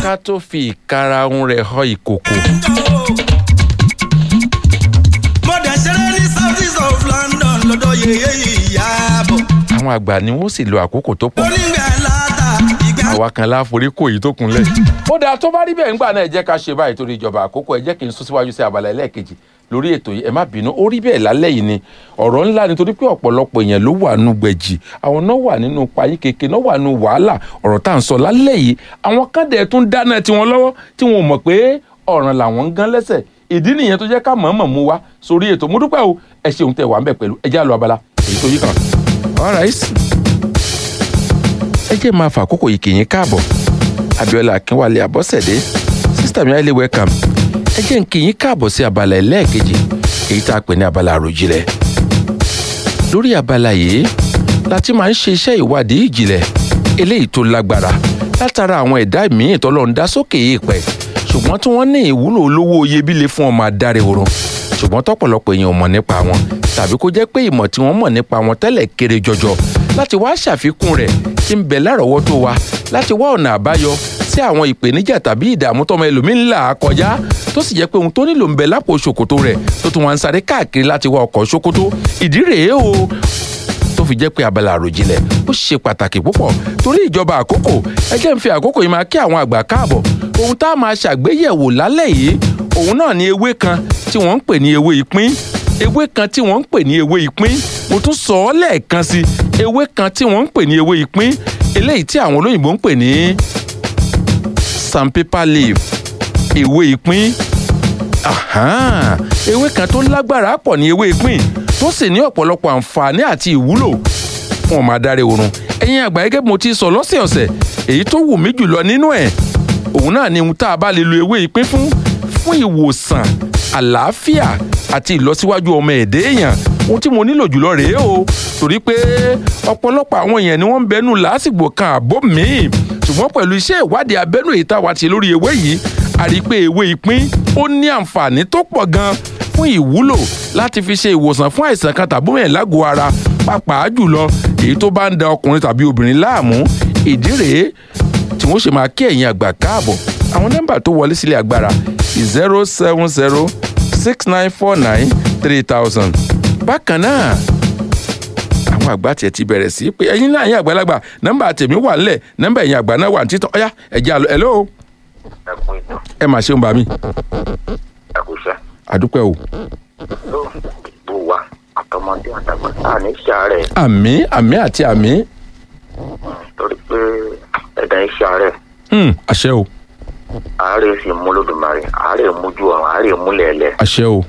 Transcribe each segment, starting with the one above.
ká tó fi ìkarahun rẹ̀ họ ìkòkò mo dẹ̀ ṣeré ní south east of london lọ́dọ̀ yeye ìyàbọ̀. àwọn àgbà ni wọ́n sì lo àkókò tó pọ̀ onígbà láta ìgbà àwa kan láforí kò yìí tó kunlẹ̀. ó dáa tó bá rí bẹ́ẹ̀ ńgbà náà ẹ jẹ́ ká ṣe báyìí torí ìjọba àkókò ẹ jẹ́ kí n sún síwájú sí abala ẹlẹ́ẹ̀kejì lórí ètò yìí ẹ má bínú ó rí bẹ́ẹ̀ lálẹ́ yìí ni ọ̀rọ̀ ńlá nítorí pé ọ̀pọ̀lọpọ̀ èèyàn ló wà nù gbẹ̀jì àwọn náà wà nínú payín keke náà wà nù wàhálà ọ̀rọ̀ tá à ń sọ lálẹ́ yìí àwọn kan dẹ̀ tún dáná tiwọn lọ́wọ́ tí wọn ò mọ̀ pé ọ̀ràn làwọn ń gán lẹ́sẹ̀ ìdí nìyẹn tó jẹ́ ká mọ̀ọ́mọ̀ mú wa sórí ètò mo dúpẹ́ o ẹ ṣeun tẹ wà ń bẹ̀ pẹ̀lú ẹ já lọ abala èyí tó yí kan. all right ẹ jẹ́ máa fà àkókò yìí kì í káàbọ̀ abiola akínwálé abọ́sẹ̀dé sísítà mi highly welcome ẹ jẹ́ n kí yín káàbọ̀ sí abala ẹlẹ́ẹ̀kejì èyí tá a pè ní abala àròjinlẹ̀ lórí abala yìí la ti máa ń ṣe iṣẹ́ ìwádìí ìjìnlẹ̀ eléyìí tó lágbára látara àwọn ẹ̀dá míì tọ́lọ́run dá sókè èèpẹ̀ ṣùgbọ́n tí wọ́n ní ìwúlò olówó iyebíye fún ọmọ adarí oorun ṣùgbọ́n tọ́pọ̀lọpọ̀ èèyàn ò mọ̀ nípa wọn tàbí kó jẹ́ pé ìmọ̀ tí wọ́n mọ̀ nípa wọn tẹ́lẹ̀ kéré jọjọ láti wá ṣàfikún rẹ̀ tí ń bẹ lárọ̀ọ́wọ́tó wa láti wá ọ̀nà àbáyọ sí àwọn ìpèníjà tàbí ìdààmú tọmọ ẹlòmíín là á kọjá tó sì jẹ́ pé ohun tó nílò ń bẹ lápò ṣòkòtò rẹ̀ tó tún wá ń sáré káàkiri láti wá ọkọ̀ ṣòkòtò ìdí rèé o tó fi jẹ́ pé abala àròjinlẹ̀ ó ṣe pàtàkì púpọ̀ torí ìjọba àkókò ẹ jẹ́ ń fi àkókò yìí máa kí àwọn àgbà káàbọ̀ ohun tá a máa ṣàgbéyẹ̀wò lálẹ́ yìí òun náà ni ewé kan tí wọ́n ń pè ní ewé ìpín ewé kan tí wọ́n ń pè ní ewé ìpín mo tún sọ ọ́ lẹ́ẹ̀kan sí ewé kan tí wọ́n ń pè ní ewé ìpín eléyìí tí àwọn olóyìnbó ń pè ní sandpaper leaf ewé ìpín Ahan, ewé kan tó lágbára pọ̀ ní ewé ìpín tó sì ní ọ̀pọ̀lọpọ̀ àǹfààní àti ìwúlò fún ọmọ adarí oorun ẹ̀yin àgbà gẹ́gẹ́ bí mo ti sọ lọ́sẹ̀ọ̀sẹ̀ èyí tó wù mí jùlọ nínú ẹ̀ òun náà ni ohun tá a bá lè lo ewé ìpín fún fún ìwòsàn àlàáfíà àti ìlọsíwájú ọmọ ẹ̀dẹ́ èèyàn ohun tí mo nílò jùlọ rèé o torí pé ọ̀pọ̀lọpọ̀ àwọn èèyàn ni wọ́n ń bẹnu lásìgbò kan àbó míì ṣùgbọ́n pẹ̀lú iṣẹ́ ìwádìí abẹ́nú èyí tá a wá ti lórí ewé yìí a rí i pé ewé ìpín ó ní àǹfààní tó pọ̀ gan fún ìwúlò láti fi ṣe ìwòsàn fún àìsàn kan tàbí mẹ́rin lágọ̀ọ́ ara pàápàá jùlọ èyí tó bá ń da ọkùnrin tàbí obìnrin láàmú ìdí rèé tí wọ́n ṣe máa kí ẹ̀yin àgbà káàbọ̀ àwọn nọ́mbà tó wọlé sílé agbára zero seven zero six nine four nine three thousand bákan náà àwọn àgbà tiẹ̀ ti bẹ̀rẹ̀ sí pé ẹ̀yin náà ẹ̀yin àgbàlagbà nọ́mbà tèmi wà ńlẹ̀ nọ́mbà ẹ̀yin àgbà náà wà ní títàn ọ̀yá ẹ̀jẹ̀ àlọ́ hello ẹkún ìtàn ẹ mà ṣeun bá mi ẹkúṣẹ àdúpẹ́ o ló bó wa àtọmọdé àtàgbà tá ní sàárẹ àmì àmì àti àmì torí pé ẹdá iṣẹ àárẹ Hmm, àṣẹ o àárẹ sì mú lódùmarè àárẹ mújú ọrùn àárẹ múlẹẹlẹ àṣẹ o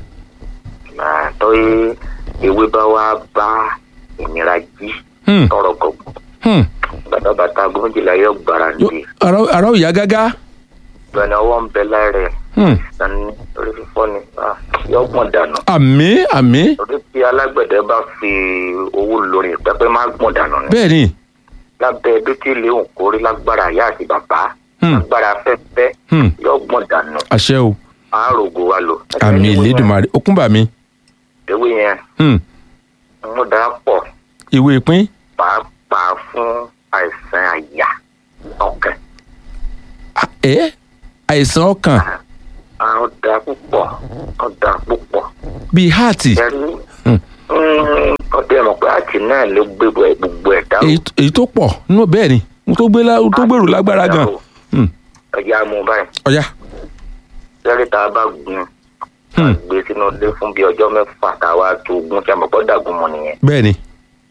tọ́yé ewé bá wá bá ìnira jí Hmm, tọrọ gọgùn hmm. gbàdá bàtà gómìnà yóò gbára Yo- nìyí ara ara ò yá gágá gbẹ̀nà ọwọ́ ń bẹ lára ẹ̀ Hmm, sani orí fífọ́ ni ah, yóò gbọ̀n dànù àmì àmì torí tí alágbẹ̀dẹ bá fi owó lórí pẹ́pẹ́ má gbọ̀n dànù ni. bẹ́ẹ̀ ni lábẹ́ dúkìá léwu kórí lágbára àyà àti bàbá Hmm. lágbára afẹ́fẹ́ Hmm, yóò gbọ̀n dànù àṣẹ o àárògò wa lò. àmì ìlédùmarè okun bà mí ewé yẹn Hmm, mú dáa pọ̀ ìwé ìpín pàápàá fún àìsàn àyà ọkàn. Ah, ẹ àìsàn ọkàn àwọn da púpọ̀ ọ̀dà púpọ̀. bíi háàtì ẹ̀rí Hmm. ọdẹ mọ̀ pé àti náà ló gbé gbogbo ẹ̀ dáhùn. èyí èyí tó pọ̀ nínú bẹ́ẹ̀ ni ohun tó gbé lá- ohun tó gbèrú lágbára gan Hmm, ẹ̀jẹ̀ amú báyìí ọ̀yá lẹ́rìí tá a bá gun Hmm. gbé sínú ilé fún bíi ọjọ́ mẹ́fà tá a wá tó ogun tí a mọ̀ pọ́ dàgún mọ́ nìyẹn. bẹ́ẹ̀ ni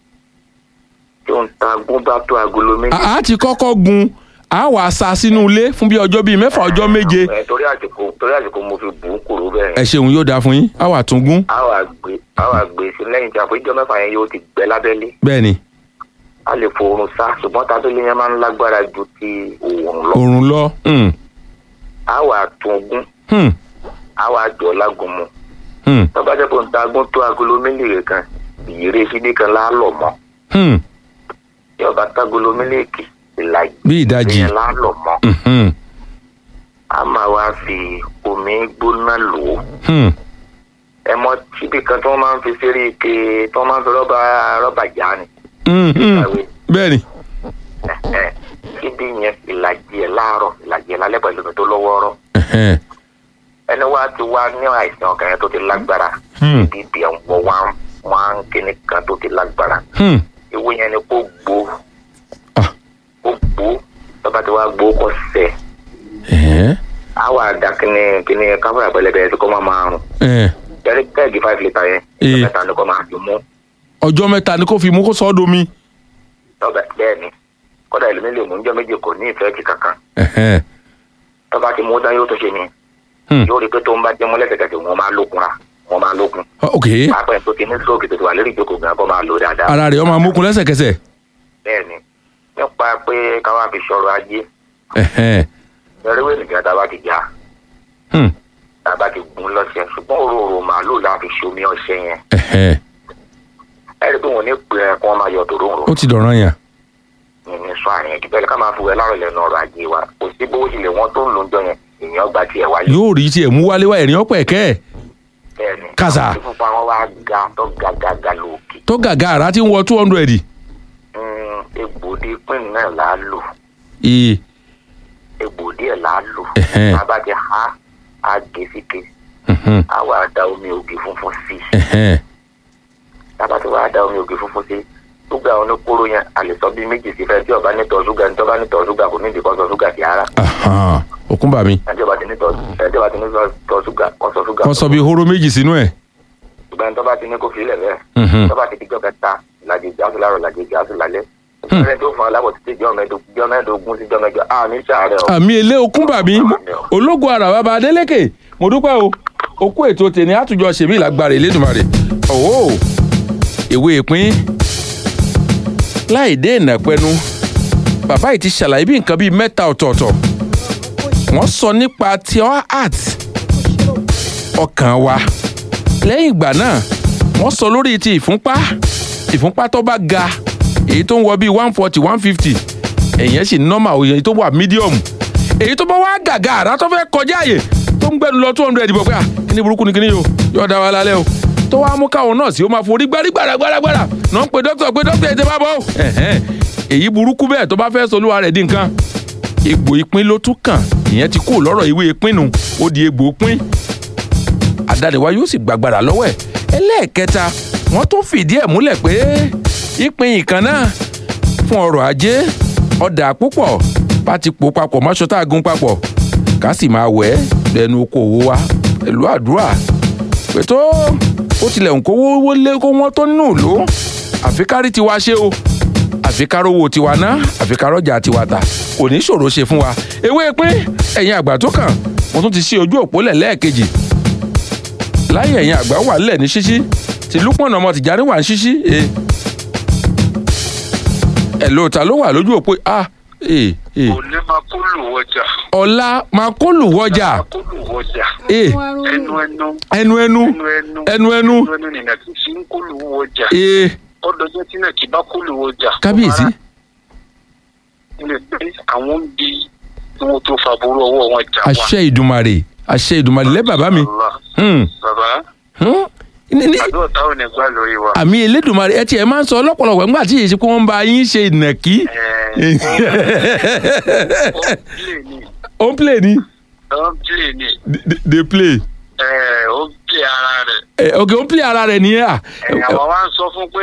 tí ó ń ta agún bá tó agolo méjì. a a ti kọ́kọ́ gun a wà sa sínú ilé fún bíi ọjọ́ bíi mẹ́fà ọjọ́ méje ẹ torí àsìkò torí àsìkò mo fi bù ú kúrò bẹ́ẹ̀ ẹ yẹn. ṣeun yóò dáa fún yín a wà tún gún a wà gbé a wà gbé sí lẹ́yìn tí a fún ìjọ mẹ́fà yẹn yóò ti gbẹ lábẹ́lé. bẹ́ẹ̀ ni a lè fòrùn sá ṣùgbọ́n tábìlì yẹn máa ń lágbára ju ti òòrùn lọ. òrùn lọ Hmm, a wà tún ogún hmm, a wà jọ lágun mu. hmm, tọ́ba jẹ́ kó ń ta agún tó agolo mílíkì kan ìyèrè síbí kan lálọ́ mọ́. hmm, tí ọba tágolo mílíkì ìlàjì bí ìdajì yẹn lálọ́ mọ́. Hmm, hmm, a máa wá fi omi gbóná lò ó. hmm, ẹ mọ síbi kan tí wọ́n máa ń fi sérí ike tí wọ́n máa ń fi rọ́bà rọ́bà já ni. hmm, hmm. Ìkàwé. bẹ́ẹ̀ ni Ẹ̀hẹ́n. síbi yẹn ìlàjì ẹ̀ láàárọ̀ ìlàjì ẹ̀ lálẹ́ pẹ̀lú wọ́ọ́rọ́ ẹ̀hẹ́n, ẹni wá ti wá ní àìsàn ọkàn yẹn tó ti lágbára Hmm. bíbí ẹ̀ ń wọ wá wá ń kíní kan tó ti lágbára hmm, ìwé yẹn ni kó gbó ah, kó gbó tọ́ba ti wá gbó kó sẹ̀ ẹ̀hẹ́n, á wà dá kíní kíní káfíńà pẹlẹbẹ tó kọ́ máa máa rùn ẹ̀hẹ́n. jẹ́rí kẹ́ẹ̀gì five litre yẹn Ee. mẹ́ta ni kò máa fi mú ọjọ́ mẹ́ta ni kò fi mú kó sọ ọ́ domi. tọ́ba bẹ́ẹ̀ ni kọ́dà ìlú mi lè mú ọjọ́ méje kò ní ìfẹ́ ti kankan ẹ̀hẹ́n, tọ́ba ti mú dán yóò tó ṣe ni hmm, yóò rí i pé tó ń bá jẹ́ mú lẹ́sẹ̀kẹsẹ̀ wọn máa lókun ra wọn máa lókun ok pàápàá ẹ̀ tó ti ní stroke tó ti wà lórí ìjókòó gan kó máa lò dáadáa ara rẹ̀ ó máa mókun lẹ́sẹ̀kẹsẹ̀. bẹ́ẹ̀ ni nípa pé káwá fi sọ̀rọ̀ ajé ẹ̀hẹ́n, ẹrẹ́wé nìkan tá a bá ti já hmm, tá a bá ti gun lọ́sẹ̀ ṣùgbọ́n òróró màálù la fi ṣomi ọṣẹ yẹn ẹ̀hẹ́n, ẹ rí i pé wọn ò ní pè é kí wọ́n máa yọ tòróǹro ó ti dọ̀ràn yàn. ní sọ àyàn jù bẹ́ẹ̀ ká máa fi wẹ̀ láàrọ̀ lẹ́nu ọ̀rọ̀ ajé wa kò sí bówó tilẹ̀ wọ́n tó ń lò ń jọ yẹn èèyàn gba tiẹ̀ wáyé yóò rí tiẹ̀ mú wálé wá ẹ̀rín ọ̀pẹ̀ kẹ́ ẹ̀ bẹ́ẹ̀ ni Kàsà. àwọn tí fúnpa wọn wá ga tó ga ga ga lókè tó gàgà àrà tí ń wọ two hundred. Mm, egbòde pín náà là á lò ee egbòde ẹ̀ là á lò Ẹ̀hẹ́n. tá a bá ti há á gé síke mhm, á wà da omi ògì funfun sí i ẹ̀hẹ́n, tá a bá ti wá da omi ògì funfun sí i ṣúgà oníkóró yẹn a lè sọ bí méjì sí fẹ́ tí ọba nítọ̀ ṣúgà ní tọ́ba nítọ̀ ṣúgà kò ní ìdíkọ́ sọ ṣúgà sí ara ahan, òkun bà mí. ẹjọ́ bá ti nítọ̀ ẹjọ́ bá ti nítọ̀ ṣúgà kọ́ sọ ṣúgà kọ́ sọ bí hóró méjì sínú ẹ̀. ṣùgbọ́n tọ́ba ti ní kó fi ilẹ̀ bẹ́ẹ̀ Mhm, tọ́ba ti dijọ́ kẹta làjì gáàsì láàrọ̀ làjì gáàsì lálẹ́ Hmm. ẹni tó fún aláwọ̀ títí jọ́ mẹ́ẹ̀ẹ́dógún sí jọ́ mẹ́jọ a ní sàárẹ̀ o àmì ilé okun bà mí ológun ara bàbá adélékè mo dúpẹ́ o okú ètò tèmi àtúnjọ ṣèmí ìlágbára ìlédùmarè ọ̀wọ́ ìwé ìpín láì dé ìnàpẹ́nu bàbá yìí ti ṣàlàyé bí nǹkan bíi mẹ́ta ọ̀tọ̀ọ̀tọ̀ wọ́n sọ nípa tiọ́ art ọkàn wa lẹ́yìn ìgbà náà wọ́n sọ lórí ti ìfúnpá ìfúnpá tó bá ga èyí tó ń wọ bíi one forty one fifty èyàn sì normal òye èyí tó wà medium èyí tó bá wá gàgà àrà tó fẹ́ kọjá àyè tó ń gbẹnu lọ two hundred bọ̀ pé à kíní burúkú ni kíní yìí o yóò dá wa lálẹ́ o tó wá mú káwọn náà sí ó máa forí gbárí gbàràgbàràgbàrà náà ń pe dókítà pé dókítà ètè bá bọ̀ o ẹ̀hẹ́n. èyí burúkú bẹ́ẹ̀ tó bá fẹ́ solúwa rẹ̀ di nǹkan egbò ìpín ló tún kàn ìyẹn ti kú lọ́rọ̀ ìwé ìpín nu ó di egbò ìpín àdániwá yóò sì gbàgbàrà lọ́wọ́ ẹ̀ ẹlẹ́ẹ̀kẹta wọ́n tún fìdí ẹ̀ múlẹ̀ pé ìpín ìkan náà fún ọrọ̀ ajé ọ̀dà púpọ̀ bá ti pò papọ̀ mọ́ṣọ tá a gun papọ̀ ká sì máa wẹ̀ ẹ́ lẹ́nu okòwò wa pẹ̀lú àdúrà pẹ̀tọ́ ó tilẹ̀ ń kówó wọlé kó wọ́n tó nínú ìlú àfikárí tiwa ṣe o àfikárówó tiwa ná àfikárọ́jà tiwa ta kò ní ṣòro ṣe fún wa ewé pín ẹ̀yin àgbà tó kàn mo tún ti ṣí ojú òpó lẹ̀ lẹ́ẹ̀kejì láyé ẹ̀yin àgbà wà lẹ̀ ní ṣíṣí tí lúpọ̀nà ọmọ tìjárí wà ní ṣíṣí e ẹ̀ lóòótá ló wà lójú òpó a e e òní máa kó lù wọjà ọ̀la máa kó lù wọjà kó lù wọjà e ẹnu ẹnu ẹnu ẹnu ẹnu ẹnu ẹnu ẹnu ẹnu ẹnu nìyẹn kì í fi ń kó lù wọjà e ọdọjọ tí náà kì í bá kó lù wọjà. kábíyèsí ilé pé àwọn ń bi tí wọn tó fa burú ọwọ́ wọn jà wá. àṣẹ ìdùmarè àṣẹ ìdùmarè lẹ́ bàbá mi Allah. Hmm, bàbá hmm. Ní- ní- àdúrà táwọn ò ní gbà lórí wa. àmì elédùnmarè ẹ tiẹ̀ máa ń sọ ọlọ́pọ̀lọpọ̀ nígbà tí èyí ṣe pé wọ́n ń bá yín ṣe ìnàkí Ẹ, ó ń play ni ó ń play ni ó ń play ni They- they play ẹ, ó ń play ara rẹ̀. Eh, ok ó ń play ara rẹ̀ nìyẹn à Ẹ, àwọn wa ń sọ fún pé